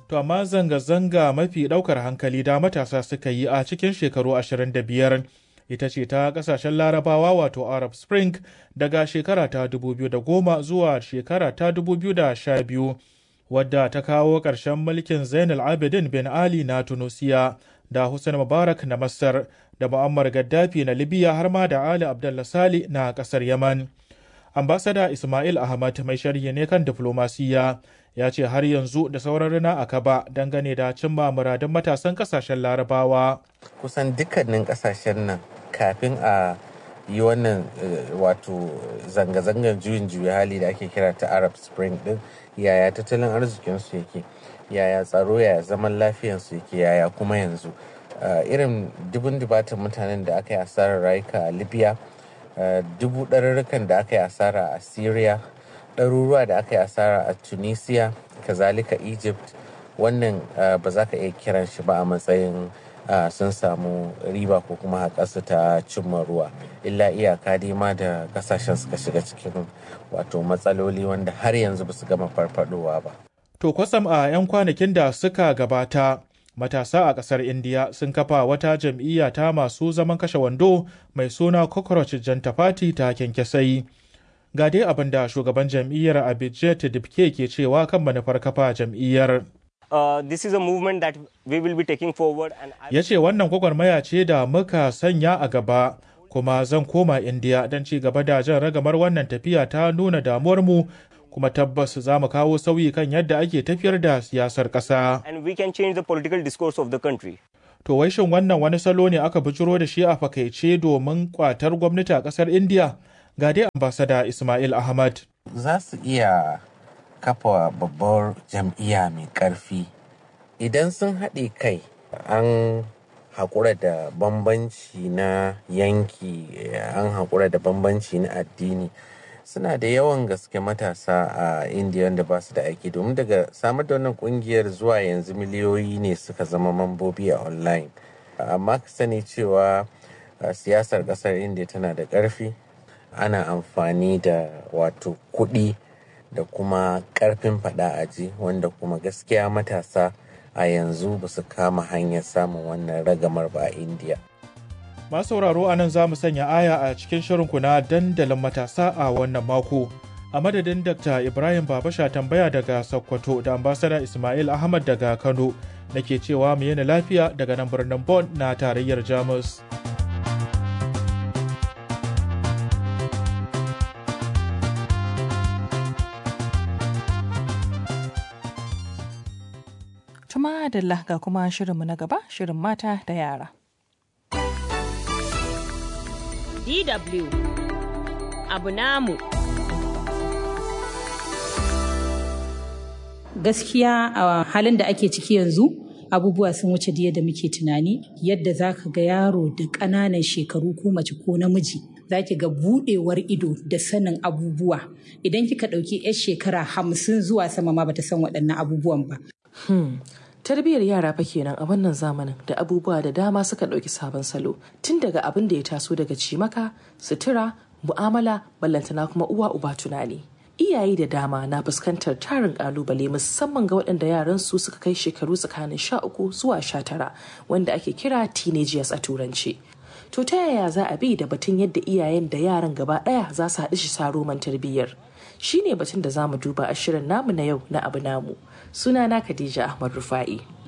To amma zanga-zanga mafi ɗaukar hankali da matasa suka yi a cikin shekaru 25 ita ce ta ƙasashen larabawa wato Arab Spring daga shekara ta 2010 zuwa shekara ta 2012 wadda ta kawo ƙarshen mulkin Zainal Abidin bin Ali na Tunusiya da Hussein Mubarak na Masar da Muammar Gaddafi na Libya har ma da Ali Abdullah Sali na ƙasar Yaman. Ambasada Ismail Ahmad mai sharhi ne kan diflomasiya ya ce har yanzu da sauran rina a kaba dangane da cimma muradun matasan kasashen larabawa. Kusan dukkanin kasashen nan kafin a yi wannan wato zanga-zangar juyin juya hali da ake kira ta Arab Spring din yaya tattalin arzikinsu yake yaya tsaro yaya zaman lafiyansu yake yaya kuma yanzu irin dubun dubatan mutanen da aka yi asarar rayuka a Libya dubu ɗarurrukan da aka yi asara a Syria ɗaruruwa da aka yi asara a tunisia kazalika egypt wannan ba za ka iya kiran shi ba a matsayin sun samu riba ko kuma haƙarsu ta cimma ruwa illa iyaka dai ma da kasashen suka shiga cikin wato matsaloli wanda har yanzu ba su gama farfadowa ba to kwasam a 'yan kwanakin da suka gabata matasa a ƙasar indiya sun kafa wata jam'iyya ta masu zaman kashe wando mai suna cockroach janta party ta kyankyasai ga dai abin da shugaban jam'iyyar abidjet dibke ke cewa kan manufar kafa jam'iyyar Uh, this is a movement that we will be taking forward and ya ce wannan gwagwarmaya ce da muka sanya a gaba kuma zan koma indiya don ci gaba da jan ragamar wannan tafiya ta nuna damuwarmu kuma tabbas za mu kawo sauyi kan yadda ake tafiyar da siyasar ƙasa. and we can change the political discourse of the country. To wai shin wannan wani salo ne aka bijiro da shi a fakaice domin kwatar gwamnati a ƙasar Indiya? Ga dai ambasada Ismail Ahmad. za su iya kafa babbar jam'iyya mai ƙarfi idan sun haɗe kai an haƙura da bambanci na yanki an haƙura da bambanci na addini suna da yawan gaske matasa a indiya wanda ba su da aiki domin daga samar da wannan kungiyar zuwa yanzu miliyoyi ne suka zama mambobi a online amma ka sani cewa siyasar ƙasar indiya tana da ƙarfi ana amfani da wato kuɗi da kuma ƙarfin faɗa aji wanda kuma gaskiya matasa a yanzu ba su kama hanyar samun wannan ragamar ba a indiya Masu sauraro a nan za mu sanya aya a cikin shirinku na dandalin matasa a wannan mako. A madadin Dr. Ibrahim Babasha tambaya daga Sokoto da ambasada Ismail Ahmad daga Kano nake cewa mu yana lafiya daga nan birnin Bonn na tarayyar Jamus. Tuma Adalla ga kuma shirinmu na gaba shirin mata da yara. DW abu namu. Gaskiya a halin da ake ciki yanzu abubuwa sun wuce da yadda muke tunani yadda za ka ga yaro da ƙananan shekaru ko mace ko namiji za ki ga buɗewar ido da sanin abubuwa idan kika ɗauki 'yar shekara hamsin zuwa sama ma bata san waɗannan abubuwan ba. Hmm. Tarbiyyar yara fa kenan a wannan zamanin da abubuwa da dama suka ɗauki sabon salo tun daga abin da ya taso daga cimaka, sutura, mu'amala, ballantana kuma uwa uba tunani. Iyaye da dama na fuskantar tarin kalubale musamman ga waɗanda yaran su suka kai shekaru tsakanin sha uku zuwa sha tara wanda ake kira teenagers a turanci. To ta yaya za a bi da batun yadda iyayen da yaran gaba ɗaya za su haɗu shi saroman tarbiyyar? Shi ne batun da za mu duba a shirin namu na yau na abu namu. Sunana Khadija Ahmad Rufa'i.